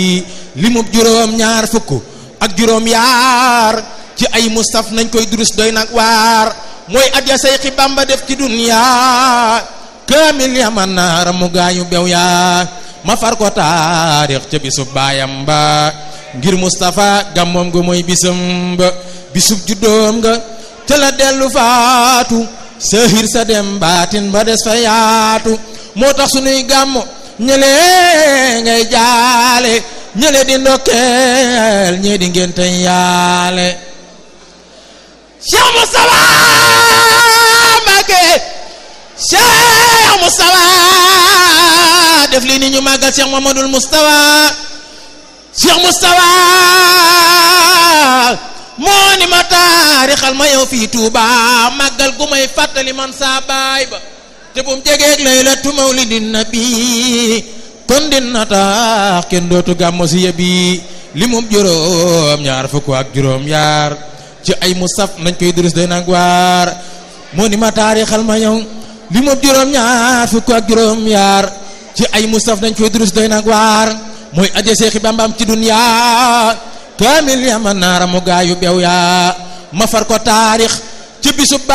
limub juróom ñaar fukk ak juróom yaar ci ay mustaf nañ koy durus doy nag waar mooy at ya Seyxi Bamba def ci dunya kaamil ya man naara mu gaañu bew yaa ma far ko taarix ca bisub baayam ba ngir Mustafa gàmmoom nga mooy bisam ba bisub juddoom nga ca la dellu faatu sahir sa dem baatin ba des fa yaatu moo tax sunuy gàmmo ñële ngay jaale ñële di ndokkeel ñee di ngénte yaale Cheikh Moustapha Mbacké Cheikh Moustapha def li ni ñu màggal Cheikh Mamadou Moustapha Cheikh Moustapha moo ni ma taarixal ma yow fii Touba màggal gu may fàttali man saa baay ba te bu mu jegeeg laylatu mawlidin nabi kon dina tax kenn dootu gàmmo si yëbi li mum juróom ñaar fukk ak juróom yaar ci ay mustaf nañ koy durus doy nag waar moo ni ma taarixal ma yow li mum juróom ñaar fukk ak juróom yaar ci ay mustaf nañ koy durus doy nag waar mooy aje Seexi Bambam ci dunya kaamil ya ma naara mu gaayu bew yaa ma far ko taarix ci bisub